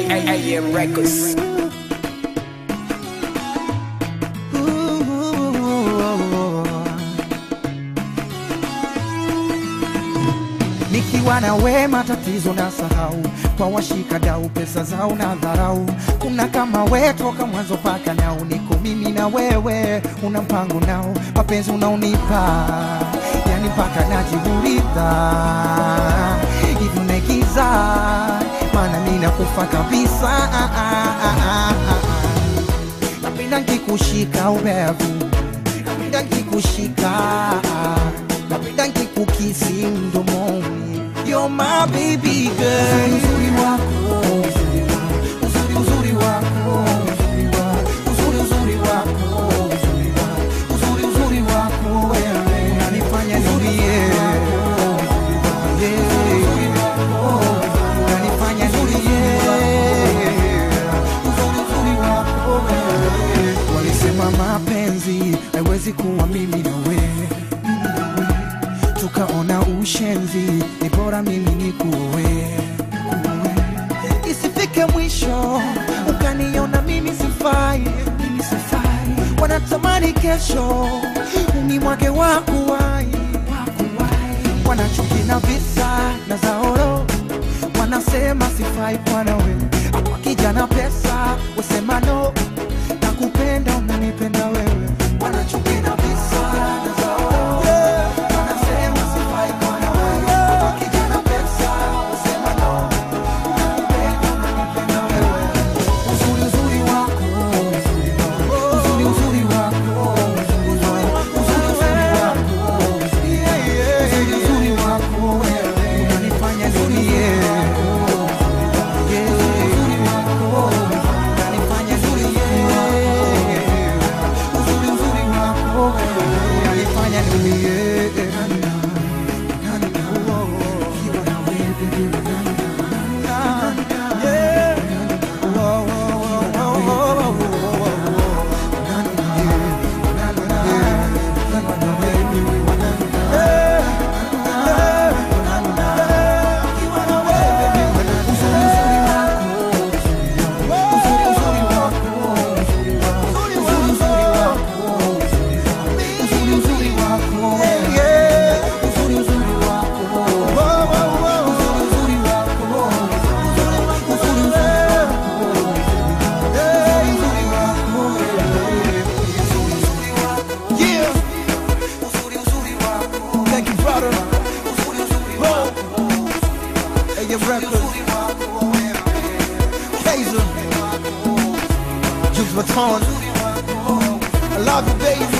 AM Records. Nikiwa na we matatizo na sahau, kwa washika dau pesa zao na dharau. Kuna kama we toka mwanzo paka nao, niko mimi na wewe, una mpango nao, mapenzi unaonipa yani mpaka najiuliza hivi umegiza, maana mimi nakufa kabisa. Ah, ah, ah, ah, ah. Napenda nkikushika ubevu, napenda nkikushika, napenda nkikukisi mdomoni. You're my baby girl. Uzuri wako, uzuri wako, uzuri uzuri wako, uzuri wako, uzuri uzuri wako, uzuri wako, uzuri uzuri wako wewe unanifanya nilie. Yeah. Unanifanya nilie. Uzuri uzuri wako wewe. Walisema mapenzi haiwezi kuwa mimi na wewe tukaona ushenzi, ni bora mimi nikuoe, isifike mwisho ukaniona mimi sifai, mimi sifai. Wanatamani kesho unimwage wakuwai, wanachuki na visa na zaoro, wanasema sifai kwa nawe, hapa kijana pesa usema no, nakupenda unanipenda wewe, wanachuki na visa na zaoro wanasema sifai kwa nawe, hapa kijana pesa usema no, nakupenda unanipenda wewe, uzuri uzuri wako, uzuri wako, uzuri uzuri wako, uzuri wako, uzuri uzuri wako, uzuri uzuri wako wewe unanifanya nilie. Yeah, uzuri wako unanifanya nilie. Uzuri uzuri wako wewe unanifanya nilie. Ukiwa na wewe, yeah. Oh, oh, oh, oh, oh, oh, oh. Yeah. Thank you, brother. Whoa. Hey, your record. Kaiser. Juice Baton. I love you, baby.